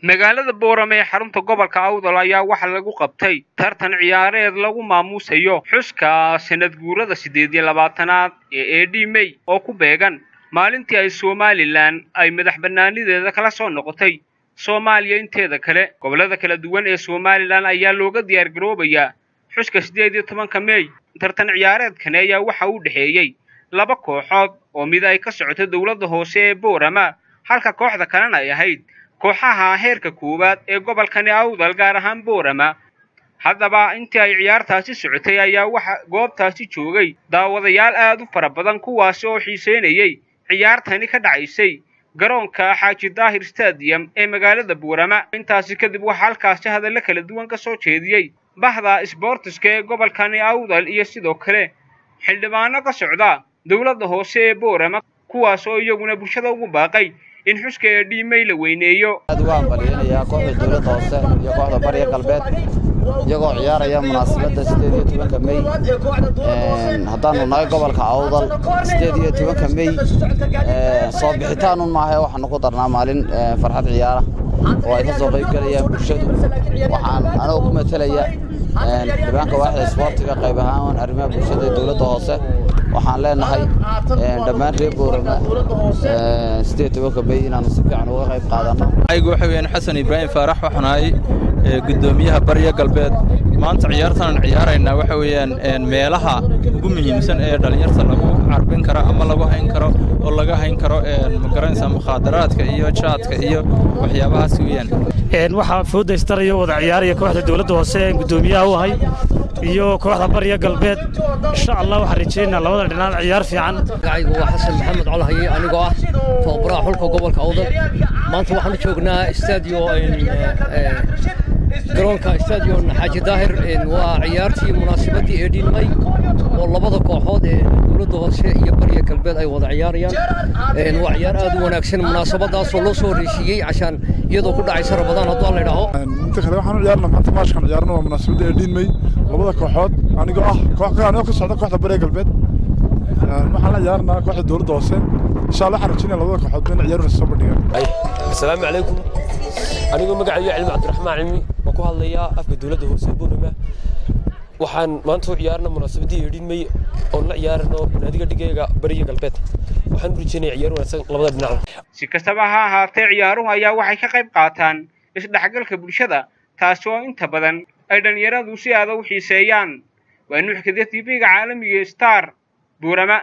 magaalada boorame ee xarunta gobolka awdal ayaa waxaa lagu qabtay tartan ciyaareed lagu maamuusayo xuska sanad guurada siddeed iyo labaatanaad ee edi mey oo ku beegan maalintii ay somalilan ay madax bannaanideeda kala soo noqotay soomaaliya inteeda kale gobollada kala duwan ee somalilan ayaa looga diyaargaroobayaa xuska siddeed iyo tobanka mey tartan ciyaareedkani ayaa waxa u dhexeeyey laba kooxood oo mid ay ka socoto dowladda hoose ee boorama halka kooxda kalena ay ahayd kooxaha heerka koowaad ee gobolkani awdal gaar ahaan boorama haddaba intii ay ciyaartaasi socotay ayaa waxa goobtaasi joogay daawadayaal aad u fara badan kuwaasi oo xiiseynayey ciyaartani ka dhacaysay garoonka xaaji daahir stadium ee magaalada boorama intaasi kadib waxaa halkaasi hadallo kala duwan ka soo jeediyey bahda sboortiska ee gobolkani awdal iyo sidoo kale xildhibaano ka socda dowladda hoose ee boorama kuwaas oo iyaguna bulshada ugu baaqay in xuska ee dhiimay la weyneeyo aad uga hambaliyeynayaa kooxda dowladda hoose iyo kooxda bariga galbeed iyagoo ciyaaraya munaasabadda siddeed iyo tobanka mey haddaanu nahay gobolka awdal siddeed iyo tobanka mey soo bixitaanun maahae waxaanu ku darnaa maalin farxad ciyaara oo ay ka soo qayb gelayaan bulshadu waxaan anagoo ku matalaya dhibaanka waaxda isboortiga qayb ahaan arrimaha bulshada ee dowladda hoose waxaan leenahay dhammaan reer boorama siddeed tobanka mey inaanu si fiican uga qayb qaadanno aygu waxa weeyaan xasan ibraahim faarax waxaan ahay guddoomiyaha bariya galbeed maanta ciyaartan ciyaaraynaa waxa weeyaan meelaha ugu muhiimsan ee dhallinyarta lagu carbin karo ama lagu hayn karo oo laga hayn karo magaranaysa mukhaadaraadka iyo jaadka iyo waxyaabahaas weeyaan waxaa foodaystarayo wada ciyaaraya kooxda dowladda hoose ee guddoomiyaha u ahay iyo kooxda bariya galbeed insha allah waxaan rajaynaynaa labada dhinac ciyaar fiican magacaygu waa xasan maxamed colhaye anigoo ah tababaraha xulka gobolka awdal maanta waxaan u joognaa stadio garoonka stadion xaaji daahir waa ciyaartii munaasabadii eedhin may oo labada kooxood ee dowladda hoose iyo bariya galbeed ay wada ciyaarayaan waa ciyaar aad u wanaagsan munaasabadaasoo loo soo horeysiiyey cashaan iyadoo ku dhacaysa rabadaan hadduu alla idhaaho inta kale waxaan u ciyaarna maanta maashkan ciyaarna waa munaasabadda eedhin may labada kooxood anigoo ah koox anigoo ka socda kooxda bariya galbeed waxaan la ciyaarnaa kooxda dowladda hoose insha allah waxaan rajaynaya labada kooxood bayna ciyaar soo bandhigaan asalaamu calaykum anigoo magacaygu cilmi cabdiraxmaan cilmi waan ku hadlayaa afka dowladda hoose boorama waxaan maanta u ciyaarna munaasabaddii eedhin mey oon la ciyaarano naadiga dhigayga bariya galbeed waxaan u rajaynaya ciyaar wanaagsan labada dhinac si kastaba ha ahaatee ciyaaruhu ayaa waxay ka qayb qaataan isdhexgalka bulshada taasi oo inta badan ay dhallinyaradu si aada u xiiseeyaan waa nuuxkada tv-ga caalamiga star boorama